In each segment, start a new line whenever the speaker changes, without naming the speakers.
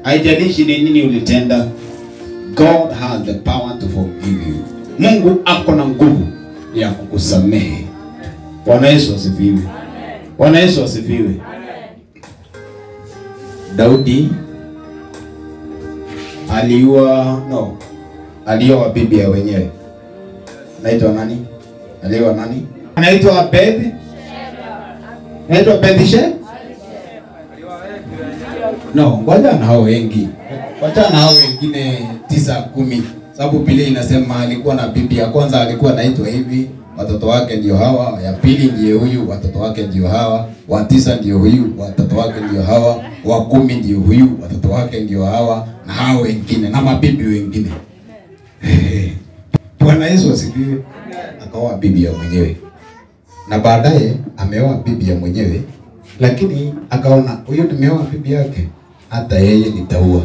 haijalishi ni nini ulitenda. God has the power to forgive you. Mungu ako na nguvu ya kukusamehe. Bwana Yesu asifiwe. Bwana Yesu asifiwe. Daudi aliua no, alioa bibi ya wenyewe. Naitwa nani? Alioa nani? Anaitwa Abed. Naitwa Bathsheba. No, ngoja na hao wengi. Wacha na hao wengine tisa kumi. Sababu Biblia inasema alikuwa na bibi ya kwanza alikuwa anaitwa hivi, watoto wake ndio hawa, ya pili ndiyo huyu, watoto wake ndio hawa, wa tisa ndio huyu, watoto wake ndio hawa, wa kumi ndio huyu, watoto wake ndio hawa, na hao wengine na mabibi wengine. Bwana Yesu asifiwe. Akaoa bibi ya mwenyewe na baadaye ameoa bibi ya mwenyewe, lakini akaona huyu nimeoa bibi yake, hata yeye nitaua.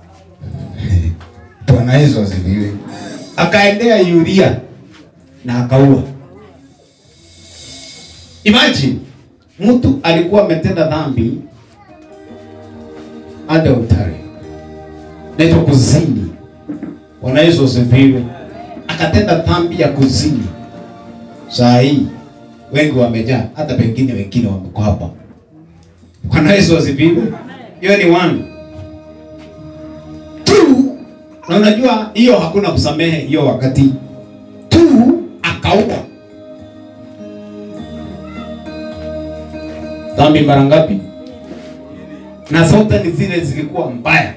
Bwana Yesu asifiwe. Akaendea Yuria na akaua. Imagine mtu alikuwa ametenda dhambi adultery, naitwa kuzini. Bwana Yesu asifiwe. Akatenda dhambi ya kuzini. Saa hii wengi wamejaa, hata pengine wengine wameko hapa. Bwana Yesu asifiwe. Hiyo ni one. Two, na unajua hiyo hakuna kusamehe hiyo wakati. Two, akaua. Dhambi mara ngapi? Na zote ni zile zilikuwa mbaya.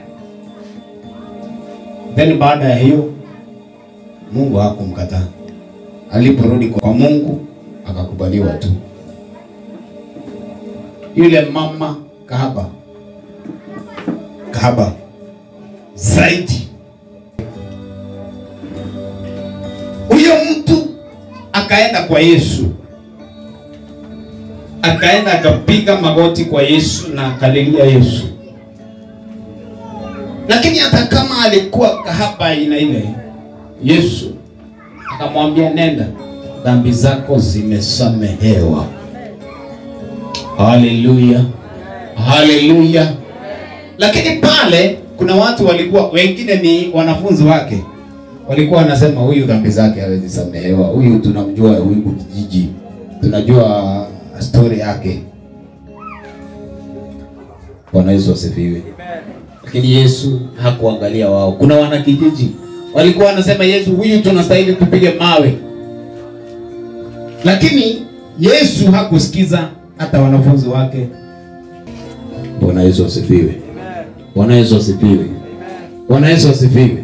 Then baada ya hiyo Mungu hakumkataa. Aliporudi kwa Mungu akakubaliwa tu. Yule mama kahaba, kahaba zaidi. Huyo mtu akaenda kwa Yesu, akaenda akapiga magoti kwa Yesu na akalilia Yesu. Lakini hata kama alikuwa kahaba aina ile, Yesu akamwambia nenda, dhambi zako zimesamehewa. Haleluya, haleluya. Lakini pale kuna watu walikuwa, wengine ni wanafunzi wake, walikuwa wanasema huyu dhambi zake hawezi samehewa, huyu tunamjua, huyu kijiji tunajua story yake. Bwana Yesu asifiwe. Lakini Yesu hakuangalia wao. Kuna wanakijiji walikuwa wanasema Yesu, huyu tunastahili tupige mawe, lakini Yesu hakusikiza hata wanafunzi wake. Bwana Yesu asifiwe. Bwana Yesu asifiwe. Bwana Yesu asifiwe.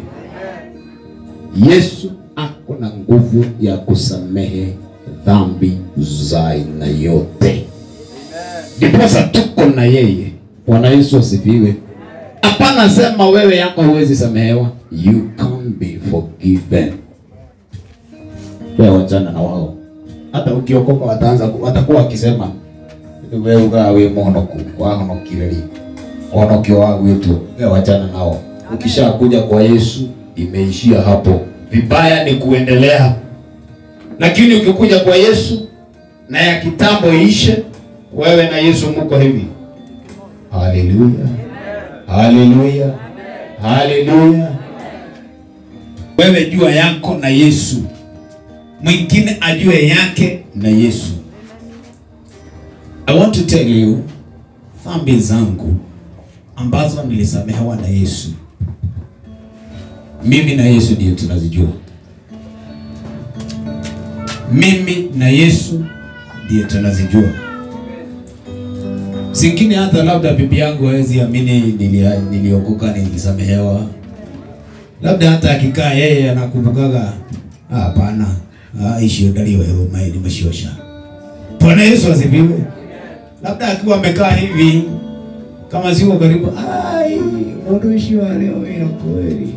Yesu ako na nguvu ya kusamehe dhambi za aina yote, ndiposa tuko na yeye. Bwana Yesu asifiwe. Hapana sema wewe yako huwezi samehewa, you can be forgiven. Wewe wachana na wao, hata ukiokoka wataanza watakuwa wakisema wewe ugawe monoku wahonokireri onokio wa wetu. Wewe wachana nao, ukishakuja kwa Yesu imeishia hapo. Vibaya ni kuendelea, lakini ukikuja kwa Yesu na ya kitambo ishe, wewe na Yesu muko hivi. Haleluya, haleluya, haleluya. Wewe jua yako na Yesu, mwingine ajue yake na Yesu. I want to tell you dhambi zangu ambazo nilisamehewa na Yesu, mimi na Yesu ndio tunazijua. Mimi na Yesu ndio tunazijua. Zingine hata labda bibi yangu hawezi amini nilia- niliokoka nilisamehewa. Labda hata akikaa yeye anakumbukaga, "Ah, hapana, ah, ishio dalio wewe mai nimeshiosha. Bwana Yesu asifiwe. Labda akiwa amekaa hivi kama siko karibu, ai, mundu ucio wa leo wina kweli.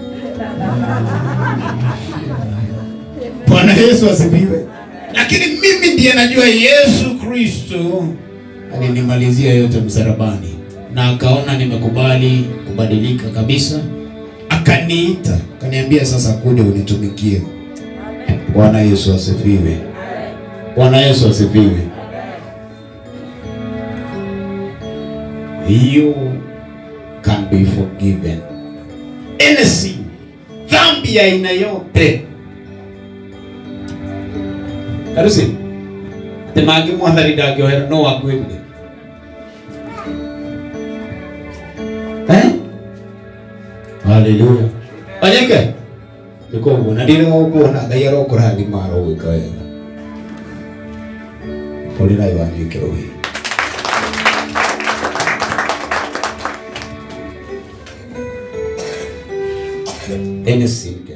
Bwana Yesu asifiwe. Lakini mimi ndiye najua Yesu Kristo alinimalizia yote msalabani na akaona nimekubali kubadilika kabisa, akaniita akaniambia, sasa kuja unitumikie. Bwana Yesu asifiwe. Bwana Yesu asifiwe. Hiyo can be forgiven any sin dhambi ya aina yote karusi ati mangi mwathani ndangiohera no wakwĩrire eh haleluya onyeke niko ũguo na ndĩrĩ gũkuona ngai arokũrathima arogwĩka wega ũrĩ nayo wanyuĩke rũhĩ any sin